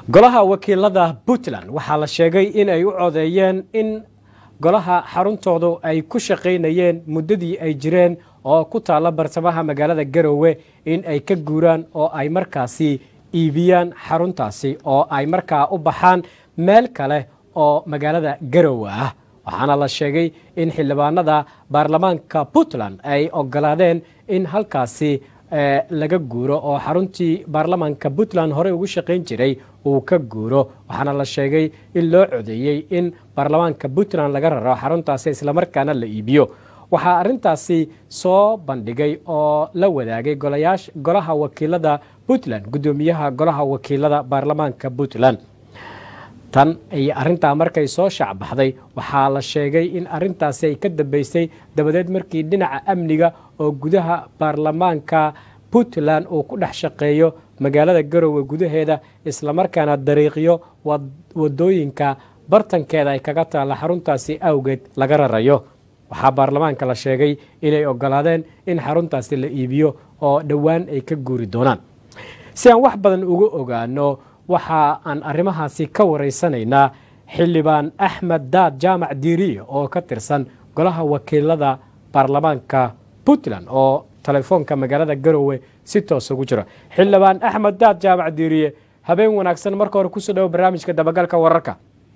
golaha wakiilada puntland waxaa la sheegay in ay u codeeyeen in golaha xaruntoodu ay ku shaqaynayeen muddadii ay jireen oo ku taalla bartamaha magaalada garowe in ay ka guuraan oo ay markaasi iibiyaan xaruntaasi oo ay markaa u baxaan meel kale oo magaalada garowe ah waxaana la sheegay in xildhibaanada baarlamaanka puntland ay ogolaadeen in halkaasi laga guuro oo xaruntii baarlamaanka puntland horey ugu shaqayn jiray uu ka guuro waxaana la sheegay in loo codeeyey in baarlamaanka puntland laga raro xaruntaasi islamarkaana la iibiyo waxaa arrintaasi soo bandhigay oo la wadaagay golaha wakiilada puntland guddoomiyaha golaha wakiilada baarlamaanka puntland tan iyo arrintaa markay soo shacbaxday waxaa la sheegay in arrintaasi ay ka dambeysay dabadeed markii dhinaca amniga oo gudaha baarlamaanka puntland uu ku dhex shaqeeyo magaalada garowe gudaheeda islamarkaana dariiqyo wadooyinka bartankeeda ay kaga taalla xaruntaasi awgeed laga rarayo waxaa baarlamaanka la sheegay inay ogolaadeen in xaruntaasi la iibiyo oo dhowaan ay ka guuri doonaan si aan wax badan uga ogaano waxa aan arrimahaasi ka waraysanaynaa xildhibaan axmed daad jaamac diiriye oo ka tirsan golaha wakiilada baarlamaanka puntland oo telefoonka magaalada garowe si toos ugu jiro xildhibaan axmed daad jaamac diiriye habeen wanaagsan marka hore kusoo dhawo barnaamijka dabagalka wararka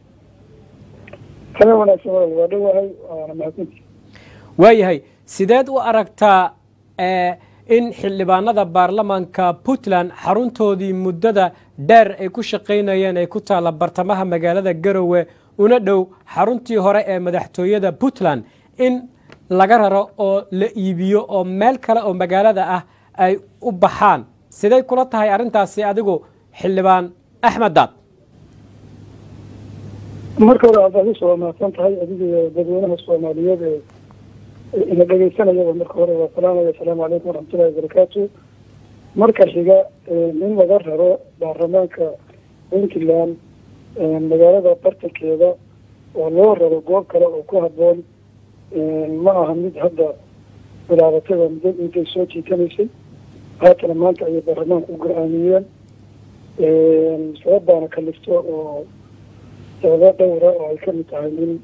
waayahay sideed u aragtaa in xildhibaanada baarlamaanka puntland xaruntoodii muddada dheer ay ku shaqaynayeen ay ku taalla bartamaha magaalada garowe una dhow xaruntii hore ee madaxtooyada puntland in laga raro oo la iibiyo oo meel kale oo magaalada ah ay u baxaan siday kula tahay arrintaasi adigu xildhibaan axmed daad marka hore aad waa mahadsan tahay adiga iyo dadweynaha soomaaliyeed ee ina dhegeysanayaba marka hore waa salaamaya asalaamu calaykum waraxmatullahi wabarakaatu marka xiga in laga raro baarlamaanka puntland magaalada bartankeeda oo loo raro goob kale oo ku habboon ma aha mid hadda bilaabatay muddo intay soo jiitanaysay haatana maanta ayay baarlamaanka u go-aamiyeen sababaana kalifto oo sababo dhowra oo ay kamid tahay in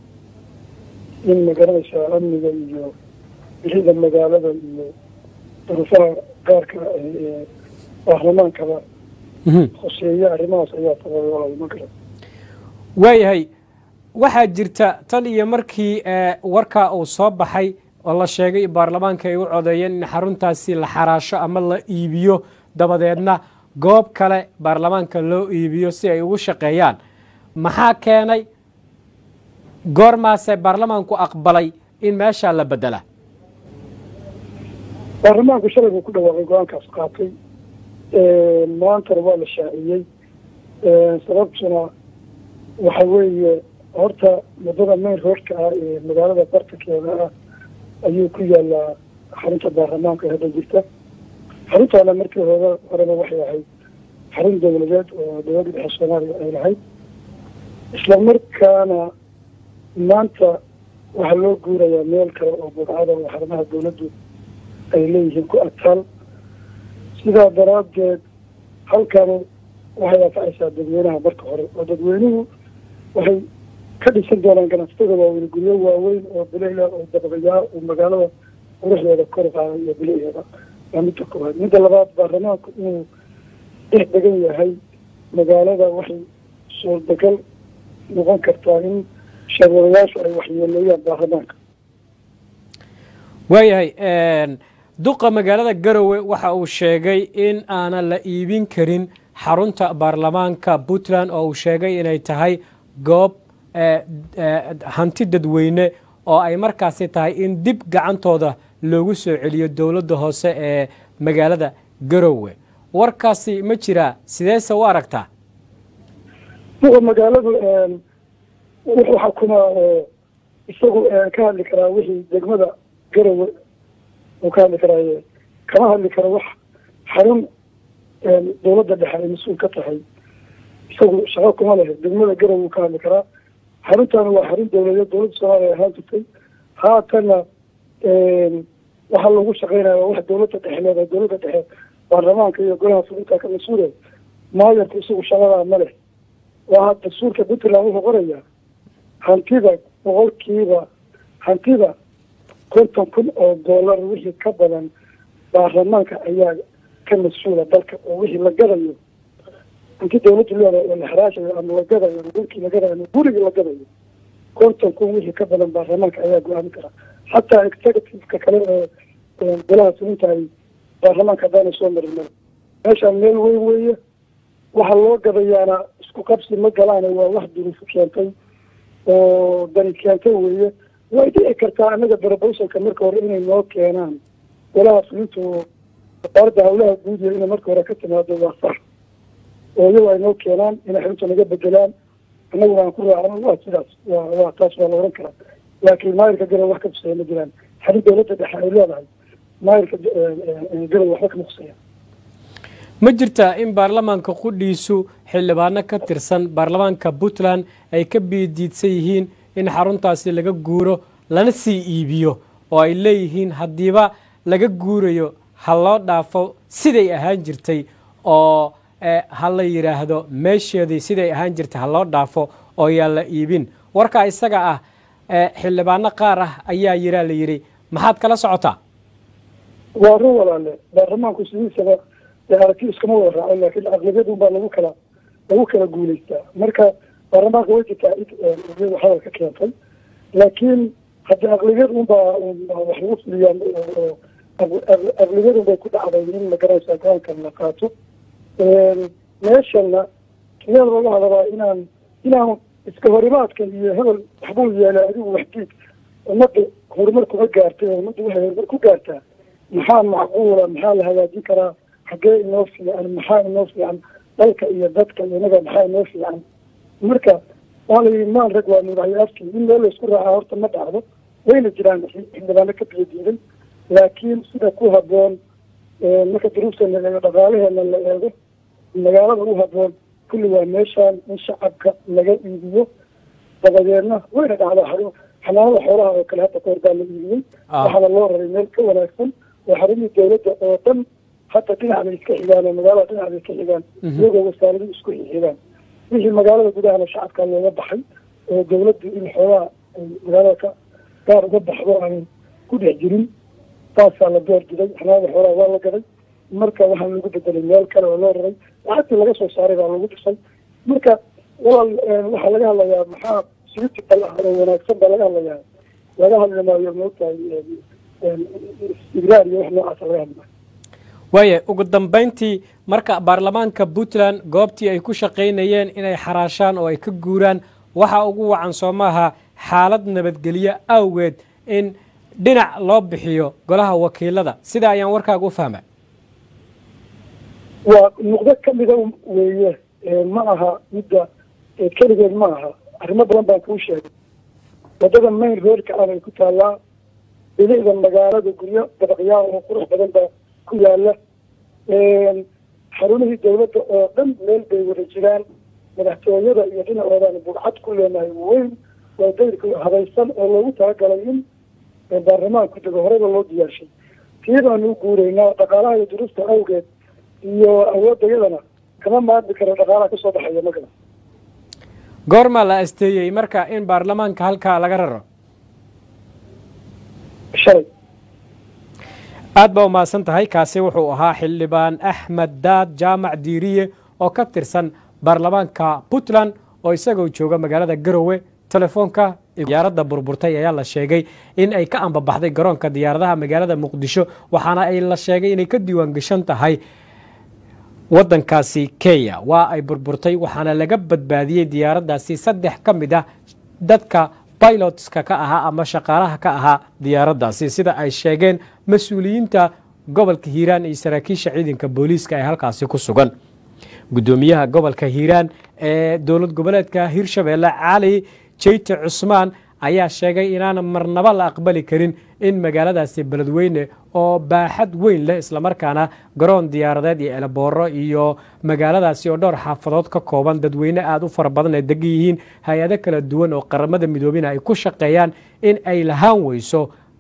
in magaranaysaa amniga iyo bixida magaalada iyo duruufaha gaarka ee baarlamaankaba hoseeya arrimahaas ayaa sababay walay ma garan waayahay waxaa jirta tan iyo markii warkaa uu soo baxay oo la sheegay baarlamaanka ay u codeeyeen in xaruntaasi la xaraasho ama la iibiyo dabadeedna goob kale baarlamaanka loo iibiyo si ay ugu shaqeeyaan maxaa keenay goormaase baarlamaanku aqbalay in meeshaa la bedela baarlamaanku shalay buu ku dhawaaqay go-aankaas qaatay maantana waa la shaaciyey sababtuna waxa weeye horta muddada mayn roodka ah ee magaalada bartankeeda ah ayuu ku yaalaa xarunta baarlamaanka hadda jirta xaruntaana markii hore horeba waxay ahayd xarun dowladeed oo dowladda dhexe soomaaliya ay lahayd isla markaana maanta waxaa loo guurayaa meel kale oo budcada oo xarumaha dawladdu ay leeyihiin ku adtaal sidaa daraaddeed halkan waxay anfacaysaa dadweynaha marka hore oo dadweynuhu waxay ka dhisan doonaan ganacsatada waaweyn guryo waaweyn oo bilihla oo dabaqayaa oo magaalada quruxdeeda kor qaaday iyo biliheeda waa midda koowaad midda labaad baarlamaanku inuu dhex degan yahay magaalada waxay suurtagal noqon kartaa in sharwadayaashu ay waxyeeleeyaan baarlamaanka waayahay duqa magaalada garowe waxa uu sheegay in aanan la iibin karin xarunta baarlamaanka puntland oo uu sheegay inay tahay goob hanti dadweyne oo ay markaasi tahay in dib gacantooda loogu soo celiyo dowladda hoose ee magaalada garowe warkaasi ma jiraa sideese u aragtaa duqa magaaladu wuxuu xukumaa oo isagu ka hadli karaa wixii degmada garowe uu ka hadli karaaye kama hadli karo wax xarun dowladda dhexe ay mas-uul ka tahay isagu shaqo kuma lehe degmada garowe uu ka hadli karaa xaruntaana waa xarun dowladeed dowladda soomaaliya ahaan jirtay haatana waxaa loogu shaqeynaya waa wax dowladda dhexe leedahay dowladda dhexe baarlamaanka iyo golaha fulinta ka mas-uulay maayarku isagu shaqadaa ma leh waa dastuurka puntland wuxuu qorayaa hantida boqolkiiba hantida konton kun oo dollar wixii ka badan baarlamaanka ayaa ka mas-uula dalka oo wixii la gadayo hanti dawladdu leedahay oo la haraashayo ama la gadayo ama dhulkii la gadayo ama gurigii la gadayo konton kun wixii ka badan baarlamaanka ayaa go-aamin kara xataa executiveka kale ee golaha fulintahay baarlamaanka haddaana soo marin mara meeshaan meel weyn weeye waxa loo gadayaana isku qabsi ma galaane waa wax duruufu keentay oo dani keentay weeye way dhici kartaa anaga brobowsalka marka hore inay noo keenaan golaha fulinta oo wasaaradda hawlaha guud iyo inay marka hore ka timaado waa sax oo iyago ay noo keenaan inay xarunta naga bedelaan annaguna aan ku raacno waa sidaas wa waa taas waa la oran karaa laakiin maayirka garow wax ka kuseeya ma jiraan xarin dawladda dhexe ay leedahay maayirka garow waxba kama kuseeya ma jirtaa in baarlamaanka qudhiisu xildhibaano ka tirsan baarlamaanka puntland ay ka biidiidsan yihiin in xaruntaasi laga guuro lana sii iibiyo oo ay leeyihiin haddiiba laga guurayo ha loo dhaafo siday ahaan jirtay oo ha la yidhaahdo meesheedii siday ahaan jirtay ha loo dhaafo oo yaa la iibin warkaa isaga ah xildhibaano qaar ah ayaa yiraa la yidhi maxaad kala socotaa waa run walaale baarlamaanku sidiisaba aragti iskama wada raaco laakiin aqlabiyad un baa lagu kala lagu kala guulaystaa marka baarlamaanka way jirtaa iyadu hadal ka keentay laakiin haddii aqlabiyad un baa wax lagu fuliyaa oo aqlabiyad un bay ku dhacday in magaranaysa go-aankan la qaato meeshana sideeda laga hadabaa inaan inaan iska horimaadka iyo hebel waxbuu yeelay adigu waxdiid ummadda horumar kuma gaartay ummadda waxay horumar ku gaartaa maxaa macquula maxaa la hagaajin karaa xaggee inoo fiican maxaa inoo fiican dalka iyo dadka inaga maxaa inoo fiican marka waa la yii maan rag waa madaxyo afkii in meel laysku raacaa horta ma dhacdo wayna jiraan xildhibaano ka biyo diiday laakiin sida ku haboon marka duruufteena la eego dhaqaalaheena la eego magaalada u haboon kulli waa meeshaan in shacabka laga iibiyo dabadeedna wayna dhacdaa xanaanada xoolaha oo kale hadda kahor baa la iibiyey waxaana loo raray meel ka wanaagsan oo xarumii dawladda oo dhan hadda dhinac bay iska xigaan oo magaalada dhinac bay iska xigaan iyagoo wasaaradu isku xigaan wixii magaalada gudahana shacabka looga baxay oo dawladdu in xoogaa ay magaalada ka gaar uga baxdo aan ku dhex jirin taasaa la door diday xanaanada xoolaha waa la gaday marka waxaa lagu bedelay meel kale oo loo raray lacagtii laga soo saaray baa lagu dhisay marka walaal waxaa laga hadlayaa maxaa siriti bal ah oo wanaagsan baa laga hadlayaa laga hadli maayo moogtahay istigraar iyo wax noocaasa laga hadli maayo waaya ugu dambayntii marka baarlamaanka puntland goobtii ay ku shaqaynayeen inay xaraashaan oo ay ka guuraan waxa ugu wacan soo maaha xaalad nabadgelyo awgeed in dhinac loo bixiyo golaha wakiilada sida ayaan warkaaga u fahma waa nuqdo kamida weeye ma aha midda keligeed ma aha arrimo badan baan kuu sheegay wadada main roadka ah bay ku taallaa bilicda magaalada guryo dabaqyaa oo qurux badan baa ku yaala xarumihii dawladda oo dhan meel bay wada jiraan madaxtooyada iyo dhinacoodan bugcad ku leenahay weyn waa dayrka habaysan oo loogu talagalay in baarlamaanku dego horeyba loo diyaarshay tii baanu u guuraynaa dhaqaalaha iyo duruufta awgeed iyo awoodayadana kama maadmi karo dhaqaalaha kasoo baxaya magala goormaa la asteeyey marka in baarlamaanka halkaa laga raro shalay aad baa umahadsan tahay kaasi wuxuu ahaa xildhibaan axmed daad jaamac diiriye oo ka tirsan baarlamaanka puntland oo isagoo jooga magaalada garowe telefoonka diyaaradda burburtay ayaa la sheegay in ay ka ambabaxday garoonka diyaaradaha magaalada muqdisho waxaana ay la sheegay inay ka diiwaan gashan tahay waddankaasi kenya waa ay burburtay waxaana laga badbaadiyey diyaaraddaasi saddex ka mid ah dadka bilotska ka ahaa ama shaqaalaha ka ahaa diyaaraddaasi sida ay sheegeen mas-uuliyiinta gobolka hiiraan iyo saraakiisha ciidanka booliiska ee halkaasi ku sugan guddoomiyaha gobolka hiiraan ee dowlad goboleedka hirshabeelle cali jeyte cusmaan ayaa sheegay inaan marnaba la aqbali karin in magaaladaasi beledweyne oo baaxad weyn leh islamarkaana garoon diyaaradeed iyo elebooro iyo magaaladaasi oo dhowr xaafadood ka kooban dadweyne aada u fara badan ay degan yihiin hay-ado kala duwan oo qaramada midoobina ay ku shaqeeyaan in ay lahaan weyso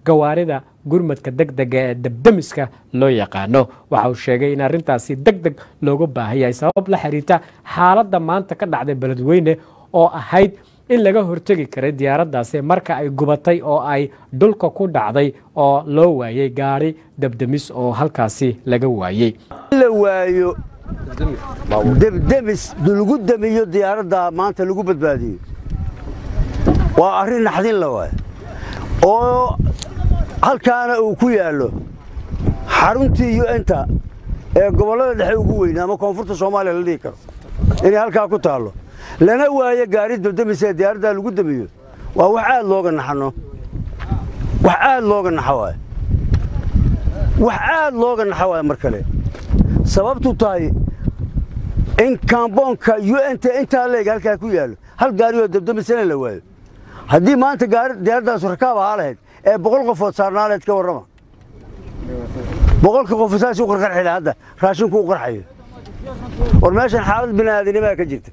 gawaarida gurmadka degdega ee debdemiska loo yaqaano waxa uu sheegay in arrintaasi deg deg looga baahan yahay sabab la xiriirta xaaladda maanta ka dhacday beledweyne oo ahayd in laga hortegi karay diyaaraddaasi marka ay gubatay oo ay dhulka ku dhacday oo loo waayey gaari debdemis oo halkaasi laga waayey la waayo debdemis lagu demiyo diyaaradda maanta lagu badbaadiyo waa arrin naxdin la waay oo halkaana uu ku yaallo xaruntii yu-enta ee gobollada dhexe ugu weynaa ama koonfurta soomaaliya la dhihi karo inay halkaa ku taallo lana waayo gaari debdemis ee diyaaraddaa lagu demiyo waa wax aad looga naxano wax aad looga naxa waay wax aad looga naxa waay mar kale sababtu tahay in kaamboonka yu-enta intaa leeg halkaa ku yaallo hal gaari oo debdemisana la waayo haddii maanta diyaaradaasu rakaab ahaa lahayd ee boqol qofood saarnaaleed ka warrama boqolka qof saas u qarqarxila hadda raashinku u qarxayo war meeshan xaalad bini'aadinimaa ka jirta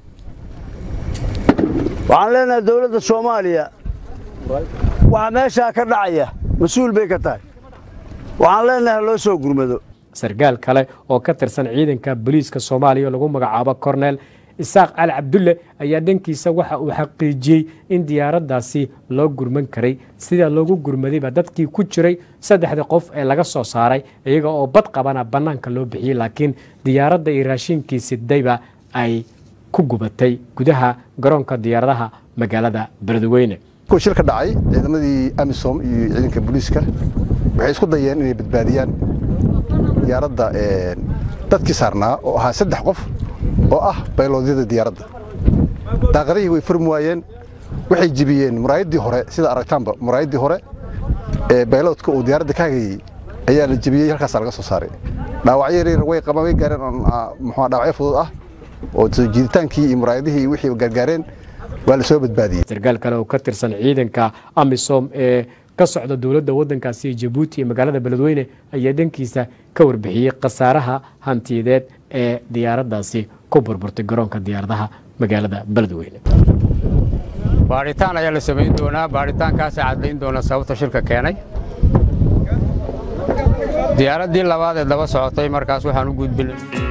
waxaan leenahay dowladda soomaaliya waxa meeshaa ka dhacaya mas-uul bay ka tahay waxaan leenahay loo soo gurmado sarkaal kale oo ka tirsan ciidanka booliiska soomaaliya lagu magacaabo korneel isaaq cali cabdulle ayaa dhankiisa waxa uu xaqiijiyey in diyaaraddaasi loo gurman karay sida loogu gurmadayba dadkii ku jiray saddexda qof ee laga soo saaray iyaga oo bad qabana bannaanka loo bixiyey laakiin diyaaradda iyo raashinkii sidayba ay ku gubatay gudaha garoonka diyaaradaha magaalada beledweyne shil ka dhacay ciidamadii amisom iyo ciidanka booliiska waxay isku dayeen inay badbaadiyaan diyaaradda dadkii saarnaa oo ahaa saddex qof oo ah bayloodyada diyaaradda daaqadihii way furmi waayeen waxay jibiyeen muraayaddii hore sida aragtaanba muraayaddii hore ee bayloodka uu diyaaradda ka hagayey ayaa la jibiyey halkaasaa laga soo saaray dhaawacyo yaryar way qabaan way gaareen oo muxuu dhaawacyo fudud ah oo soo jiiditaankii iyo muraayadihii iyo wixii gargaareen waa la soo badbaadiyey sarkaal kale oo ka tirsan ciidanka amisom ee ka socda dowladda waddankaasi jabuuti iyo magaalada beledweyne ayaa dhankiisa ka warbixiyey khasaaraha hantiyadeed ee diyaaraddaasi ku burburtay garoonka diyaaradaha magaalada beledweyne baadhitaan ayaa la samayn doonaa baadhitaankaasa caddayn doona sababta shilka keenay diyaaraddii labaad ee daba socotay markaas waxaan u gudbinay